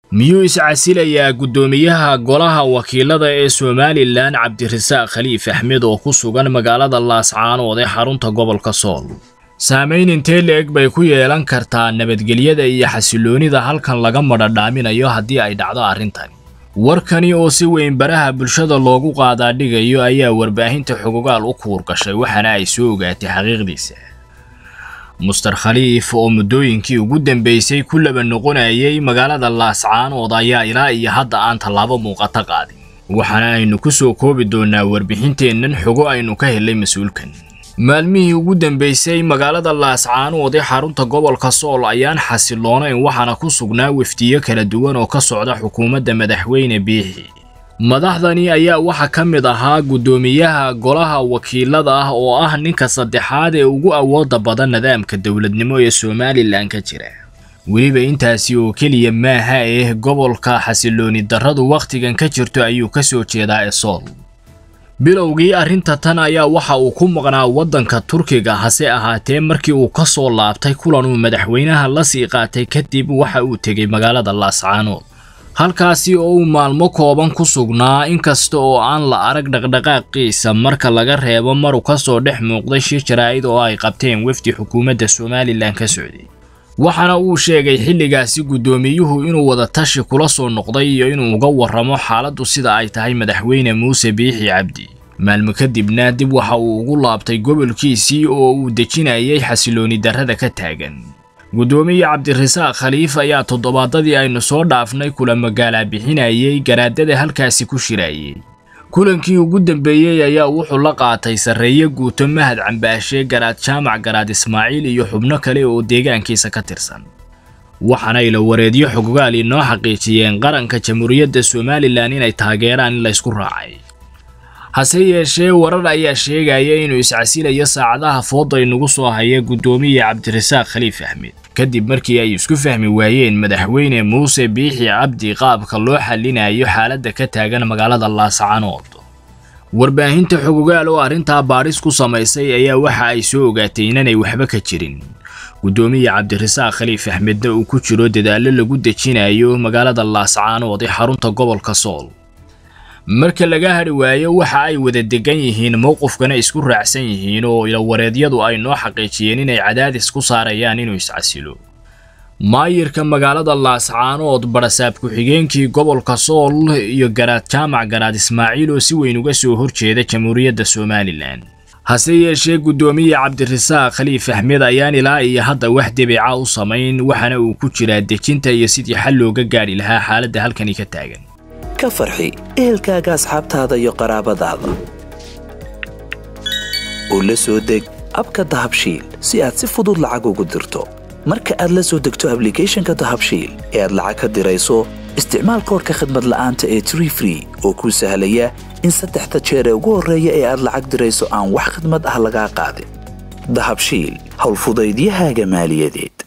miyuu iscasilayaa guddoomiyaha golaha wakiilada ee somalilan cabdirasaaq khaliif axmed oo ku sugan magaalada laascaanood ee xarunta gobolka sool saamayn intee la-eg bay ku yeelan kartaa nabadgelyada iyo xasiloonida halkan laga madhadhaaminayo haddii ay dhacdo arrintani warkani oo si weyn baraha bulshada loogu qaadaa dhigayo ayaa warbaahinta xogogaal u kuur gashay waxaana ay soo ogaatay xaqiiqdiisa muster khaliif oo muddooyinkii ugu dambeysay ku laba noqonayay magaalada laascaanood ayaa ilaa iyo hadda aan tallaabo muuqata qaadin waxaana aynu ku soo koobi doonaa warbixinteennan xogo aynu ka helay mas-uulkan maalmihii ugu dambeysay magaalada laascaanood ee xarunta gobolka sool ayaan xasiloonayn waxaana ku sugnaa wafdiyo kala duwan oo ka socda xukuumadda madaxweyne biixi madaxdani ayaa waxaa ka mid ahaa guddoomiyaha golaha wakiilada ah oo ah ninka saddexaad ee ugu awooda badan nidaamka dowladnimo ee somalilan ka jira weliba intaasi oo keliya maaha eh gobolka xasilooni darradu wakhtigan ka jirto ayuu ka soo jeedaa ee sool bilowgii arrinta tan ayaa waxa uu ku maqnaa waddanka turkiga hase ahaatee markii uu ka soo laabtay kulan uu madaxweynaha la sii qaatay kadib waxa uu tegey magaalada laascaanood halkaasi oo uu maalmo kooban ku sugnaa inkasta oo aan la arag dhaqdhaqaaqiisa marka laga reebo maruu ka soo dhex muuqday shir jaraa'id oo ay qabteen wafdi xukuumadda somalilan ka socday waxaana uu sheegay xilligaasi guddoomiyuhu inuu wada tashi kula soo noqday iyo inuu uga warramo xaaladdu sida ay tahay madaxweyne muuse biixi cabdi maalmo kadibna dib waxa uu ugu laabtay gobolkiisii oo uu dejinayay xasilooni darrada ka taagan guddoomiye cabdirasaaq khaliif ayaa toddobaadadii aynu soo dhaafnay kula magaalaa bixinayay garaadada halkaasi ku shirayay kulankii ugu dambeeyey ayaa wuxuu la qaatay sarreeye guuto mahad cambaashe garaad jaamac garaad ismaaciil iyo xubno kale oo deegaankiisa ka tirsan waxaana ila wareedyo xogogaal inoo xaqiijiyeen qaranka jamhuuriyadda somalilan inay taageeraan in laysku raacay hase yeeshee warar ayaa sheegaya inuu iscasilayo saacadaha fooda inugu soo haya guddoomiye cabdirasaaq khaliif axmed kadib markii ay isku fahmi waayeen madaxweyne muuse biixi cabdi qaabka loo xallinayo xaaladda ka taagan magaalada laascaanood warbaahinta xogogaal oo arrintaa baadhis ku samaysay ayaa waxa ay soo ogaatay inanay waxba ka jirin guddoomiye cabdirasaaq khaliif axmedna uu ku jiro dadaallo lagu dejinayo magaalada laascaanood ee xarunta gobolka sool marka laga hadhi waayo waxa ay wada degan yihiin mowqifkana isku raacsan yihiin oo ilawareedyadu ay noo xaqiijiyeen inay cadaadis ku saarayaan inuu iscasilo maayirka magaalada laascaanood barasaab ku-xigeenkii gobolka sool iyo garaad jaamac garaad ismaaciil oo si weyn uga soo horjeeda jamhuuriyadda somalilan hase yeeshee guddoomiye cabdirasaaq khaliif axmed ayaan ilaa iyo hadda wax debeeca u samayn waxaana uu ku jiraa dejinta iyo sidii xal looga gaadhi lahaa xaaladda halkani ka taagan ka farxi ehelkaaga asxaabtaada iyo qaraabadaada oo la soo deg abka dahabshiil si aad si fudud lacag ugu dirto marka aad la soo degto ablicathonka dahabshiil ee aad lacag ka dirayso isticmaal koorka khadmad la'aanta ee tree free oo kuu sahlaya in saddexda jeer ee ugu horreeya ee aad lacag dirayso aan wax khadmad ah lagaa qaadin dahabshiil howlfudaydiyahaaga maaliyadeed